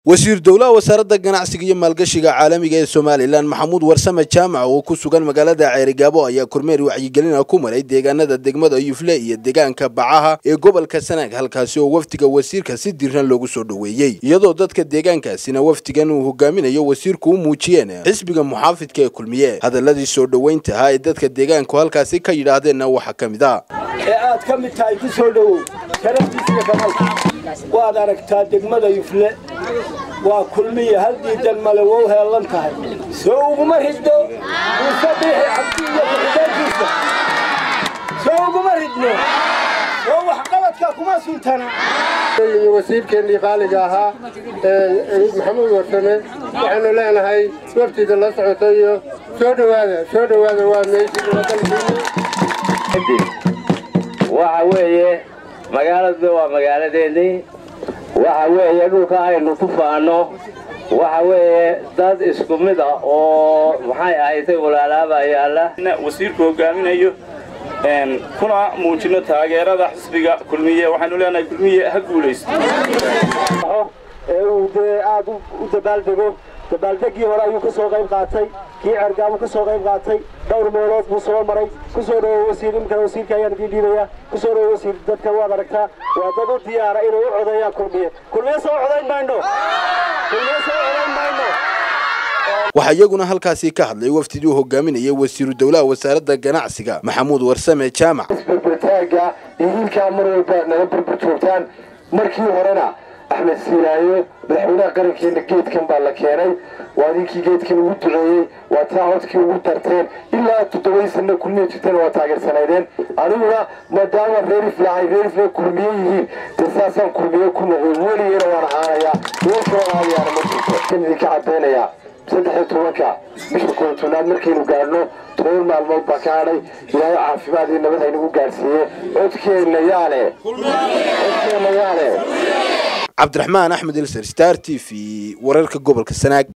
wasiir dowlaha wasaaradda ganacsiga iyo maalgashiga caalamiga ee somalilan maxamuud warsame jaamac oo ku sugan magaalada ceerigaabo ayaa kormeer wacyigelina ku maray deegaanada degmada yufle iyo deegaanka bacaha ee gobolka sanaag halkaasi oo wafdiga wasiirka si diiran loogu soo dhoweeyey iyadoo dadka deegaankaasina wafdigan uu hogaaminayo wasiirku u muujiyeen xisbiga muxaafidka ee kulmiye hadaladii soo dhoweyntahaa ee dadka deegaanku halkaasi ka yidhaahdeenna waxaa ka mid a ee aad ka mid tahay ku soo dhowow sharaftiisiyo kamalka waad aragtaa degmada yufle waa kulmiya hal diidan male wow heellan tahay soo uguma ridno muuse biixi cabdi iyo kuxideenkiisa soo uguma ridno soo waxqabadka kuma suntana wasiirkeennii qaaliga ahaa maxamuud warsame waxaanu leenahay waftiida la socota iyo soo dhowaada soo dhowaada waa meeshii waddankiini waxa weeye magaaladu waa magaaladeennii waxa weeye dhulka aynu ku faano waxa weeye dad isku mid ah oo maxay ahaydtay walaalaaba yaalla wasiirku hogaaminayo kuna muujino taageerada xisbiga kulmiye waxaynu leenahay kulmiye ha guulaysto ee uu dee aad u dabaaldego dabaaldegii hore ayuu ka soo qayb qaatay kii cergaabuu ka soo qayb qaatay dhowr meelood buu soo maray ku soo dhowo wasiir imikana wasiirka ayaan idiin dhiibayaa ku soo dhowo wasiir dadka waad aragtaa waa dad u diyaara inay u codeeyaan kulmiye kulmiye soo codayn mayno kulmiye soo codayn mayno waxaa iyaguna halkaasi ka hadlay wafdidii uu hogaaminayay wasiiru dowlaha wasaaradda ganacsiga maxamuud warsame jaamac isberbertaaga iyo hiilkaa mar walba naga berber joogtaan markii horena axmed siinaayo madaxweynaha qarankeena geedkan baa la keenay waa ninkii geedkan ugu duceeyey waa taa codkii ugu darteen ilaa toddobadii sanna kulmiya jirtana waa taageersanaydeen aniguna maadaama reerifle ay reerifle kulmiye yihiin dee saasaan kulmiye ku noqday weligeyna waan ahaanayaa meeshoo aadayaana ma jirto kan idinka caddaynayaa saddex iyo tobanka bisha koontonaad markaynu gaadhno toban maalmood baa ka hadhay ilaahay caafimaad iyo nabad haynagu gaadhsiiye codkeenna yaale codkeenna yaale cabdiraxmaan axmed ilser star t v wararka gobolka sanaag